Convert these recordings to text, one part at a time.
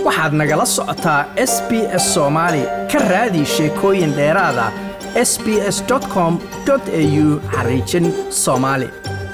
waxaad nagala socotaa s b s soomaali ka raadi sheekooyin dheeraada s b s com au xariijin soomaali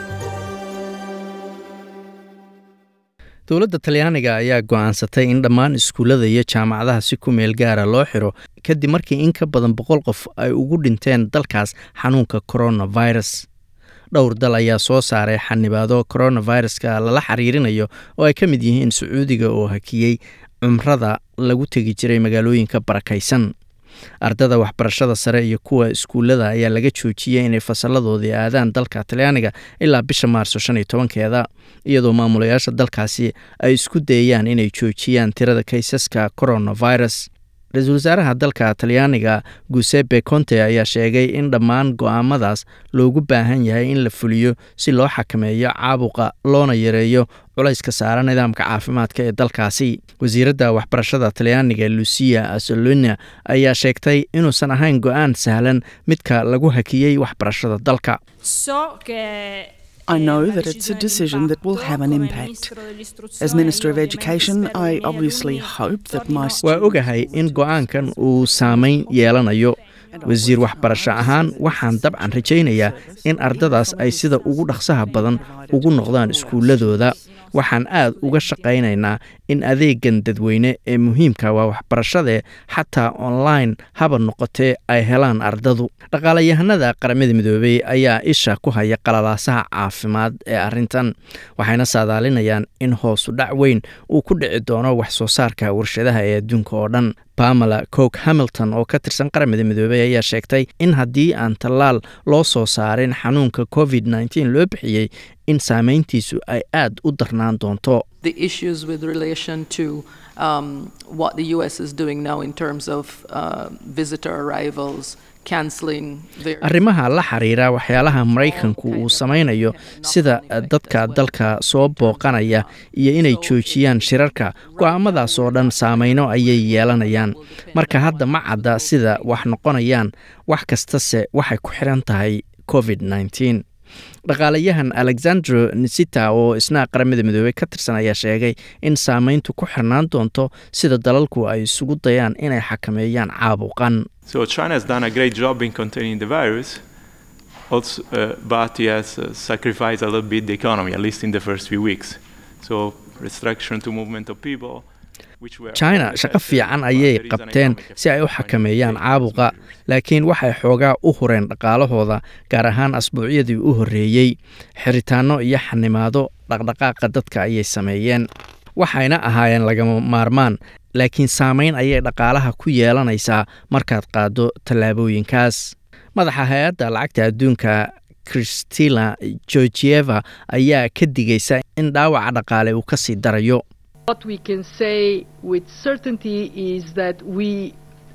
dowladda talyaaniga ayaa go'aansatay in dhammaan iskuullada iyo jaamacadaha si ku meel gaara loo xiro kadib markii in ka badan boqol qof ay ugu dhinteen dalkaas xanuunka coronavirus dhowr dal ayaa soo saaray xanibaado coronaviruska lala xiriirinayo oo ay ka mid yihiin sacuudiga oo hakiyey cumrada lagu tegi jiray magaalooyinka barakaysan ardada waxbarashada sare iyo kuwa iskuullada ayaa laga joojiyey inay fasalladoodii aadaan dalka talyaaniga ilaa bisha maarso shan iyo tobankeeda iyadoo maamulayaasha dalkaasi ay isku dayayaan inay joojiyaan tirada kaysaska coronavirus ra-iisul wasaaraha dalka talyaaniga guseppe conte ayaa sheegay in dhammaan go'aamadaas loogu baahan yahay in la fuliyo si loo xakameeyo caabuqa loona yareeyo culayska saara nidaamka caafimaadka ee dalkaasi wasiiradda waxbarashada talyaaniga lucia asolona ayaa sheegtay inuusan ahayn go'aan sahlan midka lagu hakiyey waxbarashada dalka I know that it's a decision that will have an impact. As Minister of Education, I obviously hope that my waa ogahay in go'aankan uu saameyn yeelanayo wasiir waxbarasho ahaan waxaan dabcan rajaynayaa in ardadaas ay sida ugu dhaqsaha badan ugu noqdaan iskuulladooda waxaan aad uga shaqaynaynaa in adeegan dadweyne ee muhiimka waa waxbarashadee xataa online haba noqotee ay helaan ardadu dhaqaalayahanada qaramada midoobey ayaa isha ku haya qalalaasaha caafimaad ee arrintan waxayna saadaalinayaan in hoosu dhac weyn uu ku dhici doono wax soo saarka warshadaha ee adduunka oo dhan bamela coke hamilton oo ka tirsan qaramada midoobey ayaa sheegtay in haddii aan tallaal loo soo saarin xanuunka covid nteen loo bixiyey in saameyntiisu ay aad u darnaan doonto the issues with relation to um, what the US is doing now in terms of uh, visitor arrivals, cancelling their. arrimaha la xiriira waxyaalaha maraykanku uu samaynayo sida dadka dalka soo booqanaya iyo inay joojiyaan shirarka go'aamadaas oo dhan saameyno ayay yeelanayaan marka hadda ma cadda sida wax noqonayaan wax kastase waxay ku xiran tahay covid nteen dhaqaalayahan alexandro nisita oo isna qaramada midoobey ka tirsan ayaa sheegay in saameyntu ku xirnaan doonto sida dalalku ay isugu dayaan inay xakameeyaan caabuqan So China has done a great job in containing the virus, also, uh, but he has uh, sacrificed a little bit the economy, at least in the first few weeks. So restriction to movement of people. which were china shaqo fiican ayay qabteen si ay u xakameeyaan caabuqa laakiin waxay xoogaa u hureen dhaqaalahooda gaar ahaan asbuucyadii u horreeyey xiritaanno iyo xanimaado dhaqdhaqaaqa dadka ayay sameeyeen waxayna ahaayeen lagama maarmaan laakiin saameyn ayay dhaqaalaha ku yeelanaysaa markaad qaaddo tallaabooyinkaas madaxa hay-adda lacagta adduunka christina georgieva ayaa ka digaysa in dhaawaca dhaqaale uu ka sii darayo What we can say with certainty is that we,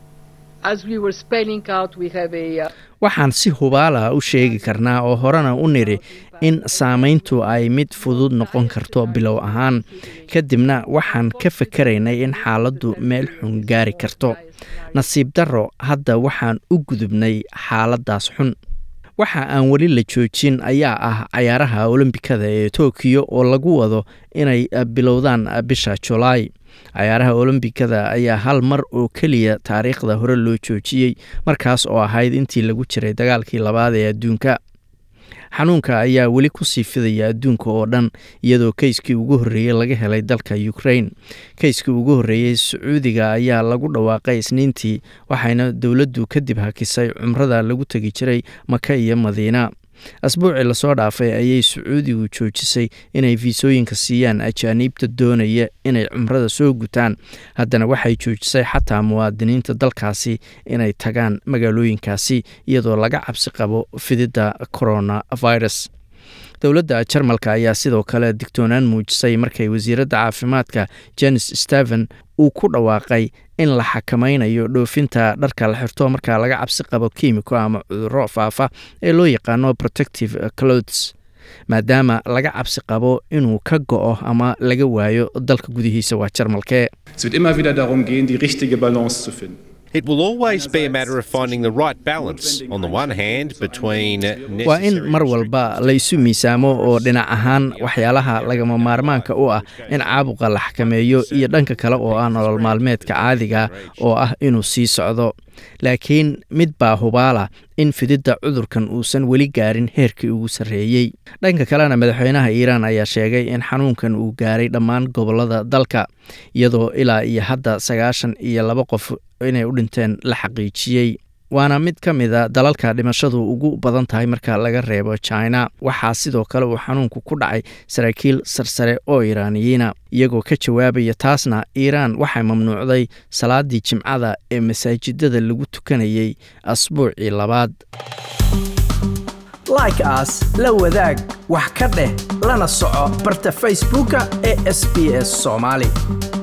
as we were spelling out, we have a. Uh, waxaan si hubaala u sheegi karnaa oo horena u nidhi in saamayntu ay mid fudud noqon karto bilow ahaan kadibna waxaan ka fakaraynay in xaaladdu meel xun gaari karto nasiib darro hadda waxaan u gudubnay xaaladdaas xun waxa aan weli la joojin ayaa ah cayaaraha olombikada ee tokiyo oo lagu wado inay bilowdaan bisha julaay cayaaraha olombikada ayaa hal mar oo keliya taariikhda hore loo joojiyey markaas oo ahayd intii lagu jiray dagaalkii labaad ee adduunka xanuunka ayaa weli kusii fidaya adduunka oo dhan iyadoo keyskii ugu horreeyey laga helay dalka ukrain keyskii ugu horreeyey sacuudiga ayaa lagu dhawaaqay isniintii waxayna dowladdu kadib hakisay cumrada lagu tegi jiray maka iyo madiina asbuucii lasoo dhaafay ayay sacuudigu joojisay inay fiisooyinka siiyaan ajaaniibta doonaya inay cumrada soo gutaan haddana waxay joojisay xataa muwaadiniinta dalkaasi inay tagaan magaalooyinkaasi iyadoo laga cabsi qabo fididda coronavirus dowladda jarmalka ayaa sidoo kale digtoonaan muujisay markay wasiiradda caafimaadka jenis steven uu ku dhawaaqay in la xakamaynayo dhoofinta dharka la xirto marka laga cabsi qabo kiimiko ama cudurro faafa ee loo yaqaano protective clothes maadaama laga cabsi qabo inuu ka go'o ama laga waayo dalka gudihiisa waa jarmalkee Es wird immer wieder darum gehen, die richtige Balance zu finden. It will always be a matter of finding the right balance, on the one hand, between waa in mar walba laysu miisaamo oo dhinac ahaan waxyaalaha lagama maarmaanka u ah in caabuqa la xakameeyo iyo dhanka kale oo ah nolol maalmeedka caadiga oo ah inuu sii socdo laakiin mid baa hubaala in fididda cudurkan uusan weli gaarin heerkii ugu sarreeyey dhanka kalena madaxweynaha iiraan ayaa sheegay in xanuunkan uu gaaray dhammaan gobollada dalka iyadoo ilaa iyo hadda sagaashan iyo laba qof inay u dhinteen la xaqiijiyey waana mid ka mida dalalka dhimashadu ugu badan tahay marka laga reebo china waxaa sidoo kale uu xanuunku ku dhacay saraakiil sarsare oo iiraaniyiina iyagoo ka jawaabaya taasna iiraan waxay mamnuucday salaadii jimcada ee masaajidada lagu tukanayay asbuucii labaad like as la wadaag wax ka dheh lana soco barta facebooka ee sb s soomaali